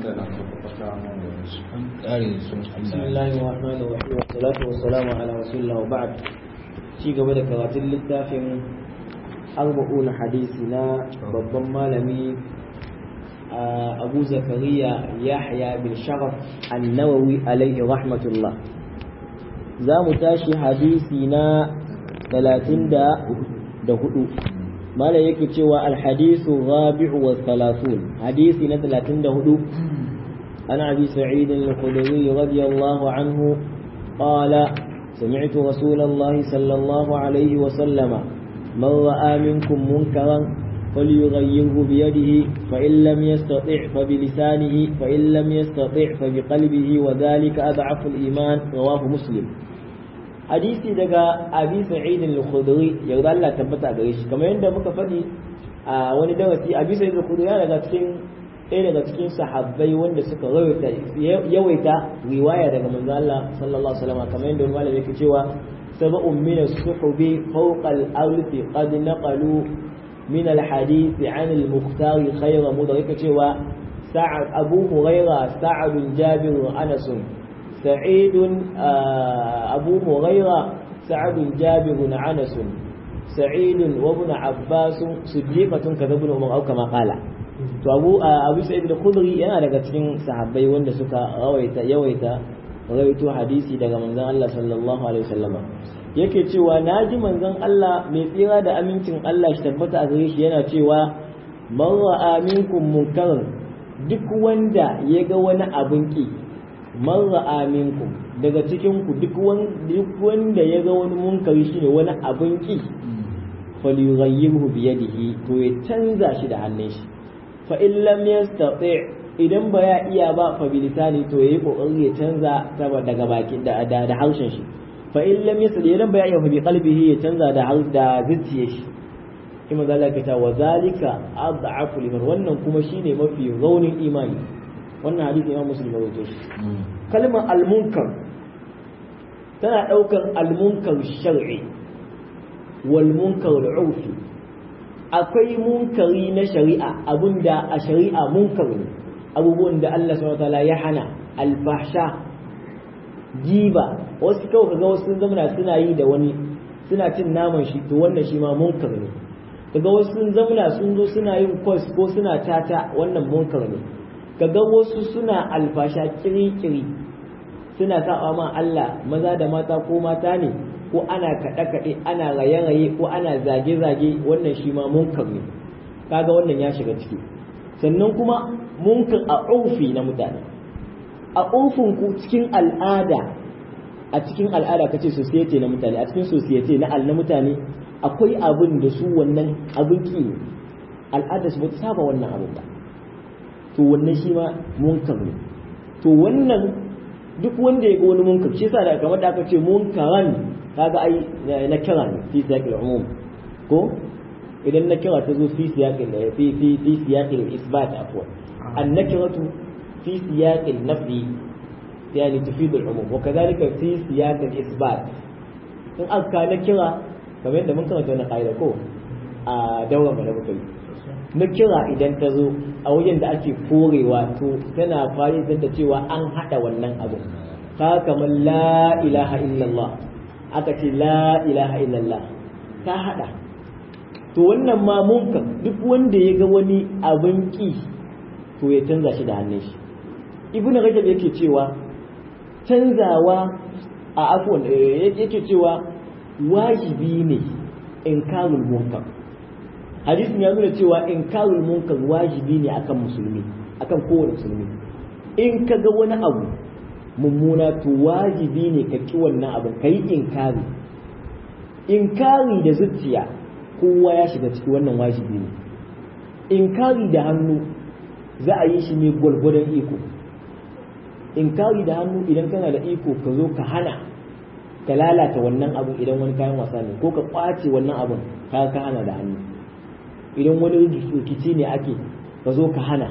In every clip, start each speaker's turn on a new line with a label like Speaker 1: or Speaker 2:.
Speaker 1: بسم الله الرحمن الرحيم والصلاة والسلام على رسول الله وبعد ci gaba da karatun littafin arba'un hadisi na babban malami abu zakariya yahya bin sharaf annawawi alaihi rahmatullah za mu tashi hadisi na talatin da hudu mala yake cewa alhadisu rabi'u wa thalathun hadisi na talatin da hudu عن أبي سعيد الخدري رضي الله عنه قال سمعت رسول الله صلى الله عليه وسلم من رأى منكم منكرا فليغيره بيده فإن لم يستطع فبلسانه فإن لم يستطع فبقلبه وذلك أضعف الإيمان رواه مسلم hadisi daga abi sa'id al-khudri yarda Allah tabbata gare shi kamar yadda muka faɗi a wani darasi abi sa'id al-khudri yana daga cikin ɗaya daga cikin sahabbai wanda suka rawaita yawaita riwaya daga manzo Allah sallallahu alaihi wasallam kamar yadda wani malami yake cewa sab'un min as-suhubi fawqa al-ardi qad naqalu min al-hadith 'an al-mukhtar khayra mudrik cewa sa'ad abu hurairah sa'ad jabir anas سعيد أبو هريرة سعد جابر عنس سعيد وابن عباس صديقة كذا ابن عمر أو كما قال to abu abu sa'id al-khudri yana daga cikin sahabbai wanda suka rawaita yawaita rawaito hadisi daga manzon Allah sallallahu alaihi wasallama yake cewa naji manzon Allah mai tsira da amincin Allah shi tabbata a gare shi yana cewa man ra'a minkum munkaran duk wanda ya ga wani abin ki man ra'a minkum daga cikin ku duk wanda ya ga wani munkari shine wani abin ki falyughayyirhu bi yadihi to ya canza shi da hannun shi fa in lam yastati idan ba ya iya ba fa bi lisani to yayi kokari ya canza ta daga baki da da harshen shi fa in lam yastati idan ba ya iya fa bi qalbihi ya canza da da zuciyar shi kuma zalika ta wa zalika ad'afu liman wannan kuma shine mafi raunin imani wannan hadisi imam muslim ya rawaito shi kalmar al-munkar tana daukar al-munkar shar'i wal munkar al-urfi akwai munkari na shari'a abinda a shari'a munkar ne abubuwan da Allah subhanahu wataala ya hana al-fahsha jiba wasu kawai kaga wasu sun zama suna yi da wani suna cin naman shi to wannan shi ma munkar ne kaga wasu sun zama sun zo suna yin kwas ko suna tata wannan munkar ne kaga wasu suna alfasha kiri-kiri suna saba ma Allah maza da mata ko mata ne ko ana kaɗe-kaɗe ana raye-raye ko ana zage-zage wannan shi ma munkar ne kaga wannan ya shiga ciki sannan kuma munkar a urfi na mutane a urfin ku cikin al'ada a cikin al'ada kace society na mutane a cikin society na al na mutane akwai abin da su wannan abin ki al'ada su ba ta saba wannan abin ba to wannan shi ma munkar ne to wannan duk wanda ya ga wani munkar shi yasa da kamar da aka ce munkaran kaga ai na kira ne fi siyaqil umum ko idan na kira ta zo fi siyaqil fi fi fi siyaqil isbat afwan an nakiratu fi siyaqil nafi yani tufidu al umum wa kadhalika fi siyaqil isbat in aka na kira kamar yadda mun karanta wannan qaida ko a daura da muka yi na kira idan ta zo a wajen da ake korewa to tana fahimtar da cewa an haɗa wannan abu ka kamar la ilaha illallah aka ce la ilaha illallah ta haɗa to wannan ma munkan duk wanda ya ga wani abin ki to ya canza shi da hannun shi ibnu rajab yake cewa canzawa a afwan yake cewa wajibi ne inkarul munkar hadisin ya nuna cewa inkarul munkar wajibi ne akan musulmi akan kowane musulmi in ka ga wani abu mummuna to wajibi ne ka ki wannan abin ka yi inkari inkari da zuciya kowa ya shiga ciki wannan wajibi ne inkari da hannu za a yi shi ne gwargwadon iko inkari da hannu idan kana da iko ka zo ka hana ka lalata wannan abin idan wani kayan wasa ne ko ka kwace wannan abin ka ka hana da hannu idan wani rikici ne ake ka zo ka hana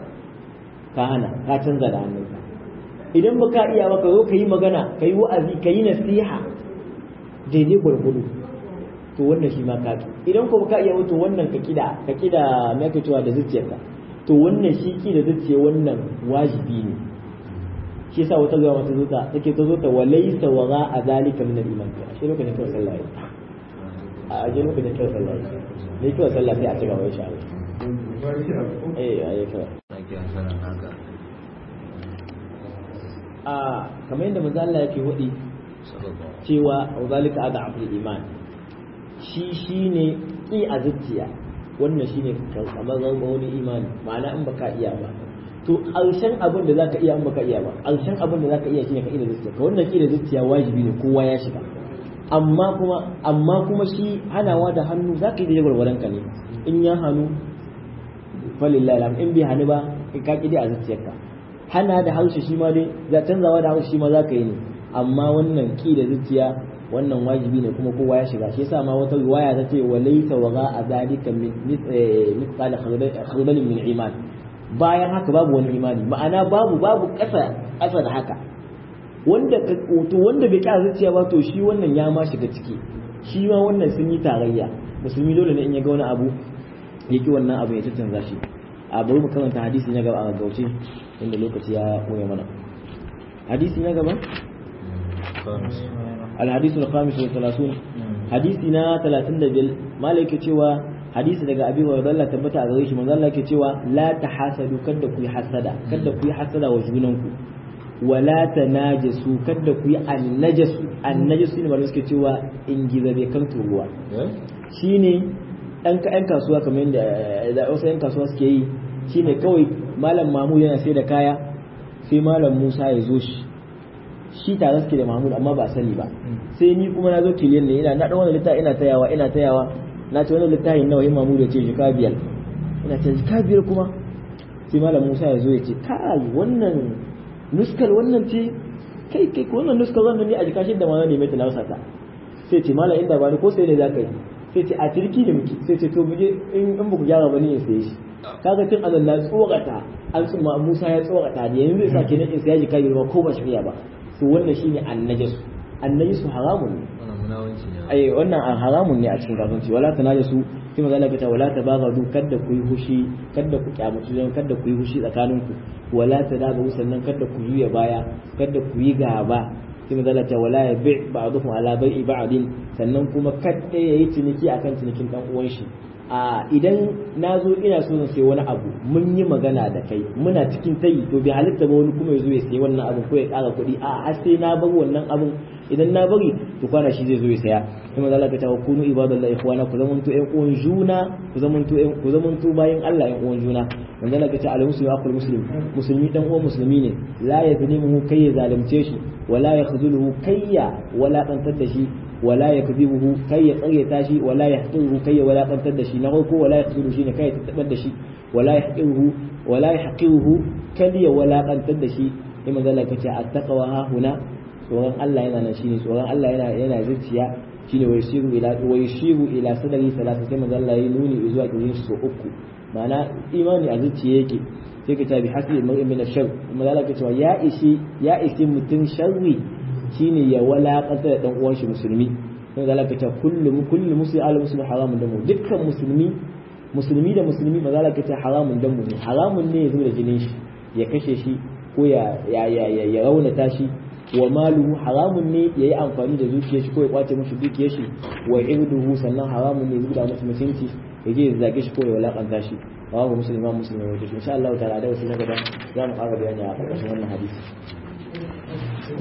Speaker 1: ka hana ka canza da hannunka idan ba ka iya ba ka zo ka yi magana ka yi wa'azi ka yi nasiha daidai gwargwado to wannan shi ma ka idan ko ka iya wato wannan ka kida ka kida me ake cewa da zuciyarka to wannan shi ki da zuciya wannan wajibi ne shi yasa wata zuwa mata zuta take ta zo ta walaysa wa a zalika min al-iman shi lokacin kawai sallah ya a aje lokacin kawai sallah ya ne kawai sallah sai a ci gaba insha Allah eh ayi kawai a kamar yadda manzo Allah yake hudi cewa wa zalika ad'aful iman shi shine ki a zuciya wannan shine kamar wani imani ma'ana in baka iya ba to ƙarshen abin da zaka iya in baka iya ba ƙarshen abin da zaka iya shine ka ida zuciya ka wannan ki da zuciya wajibi ne kowa ya shiga amma kuma amma kuma shi hanawa da hannu zaka yi da gwargwaron ka ne in ya hannu falillahi alhamd in bai hannu ba ka ki a zuciyarka hana da harshe shi ma dai za canzawa da harshe shi ma zaka yi ne amma wannan ki da zuciya wannan wajibi ne kuma kowa ya shiga shi yasa ma wata riwaya ta ce wa laysa wa a zalika min mithqala khardalin min iman bayan haka babu wani imani ma'ana babu babu ƙasa ƙasa da haka wanda ka to wanda bai kya zuciya ba to shi wannan ya ma shiga ciki shi ma wannan sun yi tarayya musulmi dole ne in ya ga wani abu ya ki wannan abu ya canza shi a bari mu karanta hadisi na gaba a gauce inda lokaci ya koya mana hadisi na gaba الحديث الخامس والثلاثون حديثنا ثلاثين دبل مالك cewa hadisi daga abi wa Allah tabbata a gare shi manzo Allah yake cewa la tahasadu kada ku yi hasada kada ku yi hasada wa junanku wala tanajasu kada ku yi annajasu annajasu ne malamai suke cewa in giza bai kan turuwa shine dan ka yan kasuwa kamar yadda da wasu yan kasuwa suke yi shine kawai malam Mahmud yana sai da kaya sai malam Musa ya zo shi shi tare suke da Mahmud amma ba sani ba sai ni kuma na zo kiliyan ne ina na dan wannan littafi ina tayawa ina tayawa na ce wannan littafin nawa yin Mahmud ya ce shi biyar ina ce shi biyar kuma sai malam Musa ya zo ya ce kai wannan nuskar wannan ce kai kai wannan nuskar wannan ne a jika shi da ma ne mai talausa ta sai ce malam inda ba ni ko sai ne za ka yi sai ce a cirki da muke sai ce to muje in in ba ku gyara ba ni in sai shi kaga tun azan na tsorata an tsuma Musa ya tsorata ne yanzu zai sa kenan in sai ya jika biyar ko ba shirya ba to wannan shine annajasu annajasu haramun ne ai wannan haramun ne a cikin kasuwanci wala tanajasu sai maza Allah ta wala tabaghadu kada ku yi hushi kada ku kyamaci don kada ku yi hushi tsakaninku wala tadabu sannan kada ku juya baya kada ku yi gaba sai maza Allah ta wala ya bi ba'dukum ala bai'i ba'din sannan kuma kada yayi ciniki akan cinikin dan uwan shi a idan na zo ina so na sai wani abu mun yi magana da kai muna cikin tayi to bai halitta ba wani kuma ya zo ya sayi wannan abu ko ya ƙara kuɗi a har sai na bar wannan abun idan na bari to kwana shi zai zo ya saya kuma Allah ka tawa kunu ibadallahi ikhwana ku zamanto ƴan uwan juna ku zamanto ƴan ku zamanto bayan Allah ƴan uwan juna wanda Allah ka ce al muslimu aqul muslim musulmi dan uwan musulmi ne la yazlimuhu kai ya zalunce shi wala yakhzuluhu kayya wala kantar da shi ولا يكذبه كي يقريتا شي ولا يحقره كي ولا قنتر دشي نغوكو ولا يخذله شي كي تتبد دشي ولا يحقره ولا يحقره كي ولا قنتر دشي لما ذلك التقوى ها هنا tsoron Allah yana nan shine tsoron Allah yana yana zuciya shine wai shiru ila wai shiru ila sadari salasa sai manzo Allah ya nuni zuwa kirin su uku ma'ana imani a zuciya yake sai ka tabi hasi mar'in min ash-shar manzo Allah ya ce ya ishi ya ishi mutun sharri shine ya walakanta da dan uwan shi musulmi sai da Allah ta kullu kullu muslim al muslim haramun damu dukkan musulmi musulmi da musulmi maza Allah ta haramun damu ne haramun ne ya zuba da jinin shi ya kashe shi ko ya ya ya ya raunata shi wa maluhu haramun ne ya yi amfani da zuciyar shi ko ya kwace mashi dukiyar shi wa irduhu sannan haramun ne ya zuba masa mutunci ya je ya zage shi ko ya walakanta shi babu musulma musulmi wato insha Allah ta'ala da wasu na gaba za mu fara bayani a ƙarƙashin wannan hadisi